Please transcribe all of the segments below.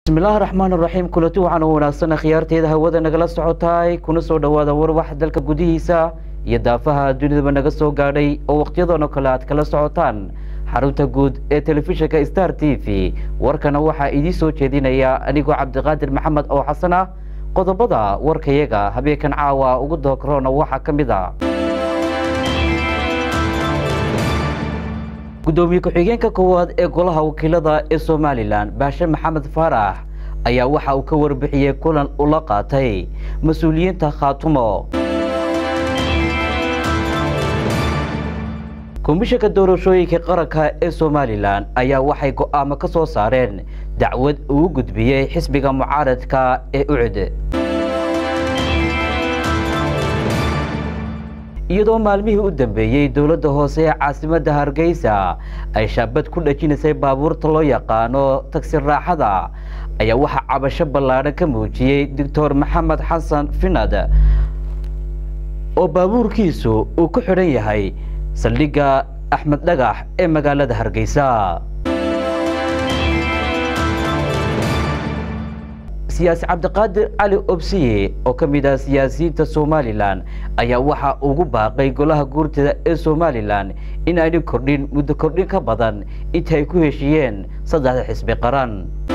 bismillaahi raxmaan raxiim kulanti waxaan u wanaagsan khiyaarteeda hawada nagala socotaay kuna soo dhowaada warwax dalka gudihiisa iyo daafaha dunidaba naga soo gaadhay oo wakhtiyadoona kale aad kala socotaan xarunta guud ee telefishinka star t v warkana waxaa idiin soo jeedinaya anigoo cabdiqaadir maxamed oo xasan ah qodobada warkayaga habeenkan caawa ugu dookroona waxaa ka mid a gudoomiye ku-xigeenka koowaad ee golaha wakiilada ee somalilan baashe maxamed faarax ayaa waxa uu ka warbixiyey kulan ula qaatay mas-uuliyiinta khaatumo komishanka doorashooyinka qaranka ee somalilan ayaa waxay go'aamo ka soo saareen dacwad uu gudbiyey xisbiga mucaaradka ee ucud iyadoo maalmihii u dambeeyey dowladda hoose ee caasimadda hargeysa ay shaabad ku dhajinaysay baabuurta loo yaqaano tagsi raaxada ayaa waxaa cabasho ballaadhan ka muujiyey doctor maxamed xasan finad oo baabuurkiisu uu ku xidhan yahay saldhigga axmed dhagax ee magaalada hargeysa siyaasi cabdiqaadir cali obsiye oo ka mid ah siyaasiyiinta somalilan ayaa waxaa ugu baaqay golaha guurtada ee somalilan in ayna kordhin muddo kordhin ka badan inta ay ku heshiiyeen saddexda xisbi qaran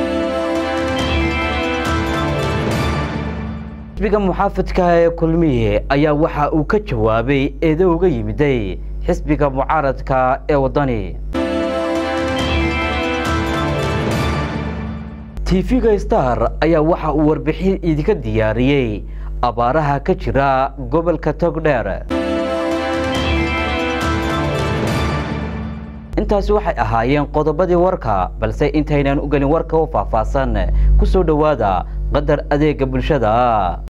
xisbiga muxaafidka ee kulmiye ayaa waxa uu ka jawaabay eedo uga yimiday xisbiga mucaaradka ee waddani tv-ga star ayaa waxa uu warbixin idinka diyaariyey abaaraha ka jira gobolka togdheer intaasi waxay ahaayeen qodobadii warka balse intaynan u gelin warka u faahfaahsan ku soo dhowaada qadar adeega bulshada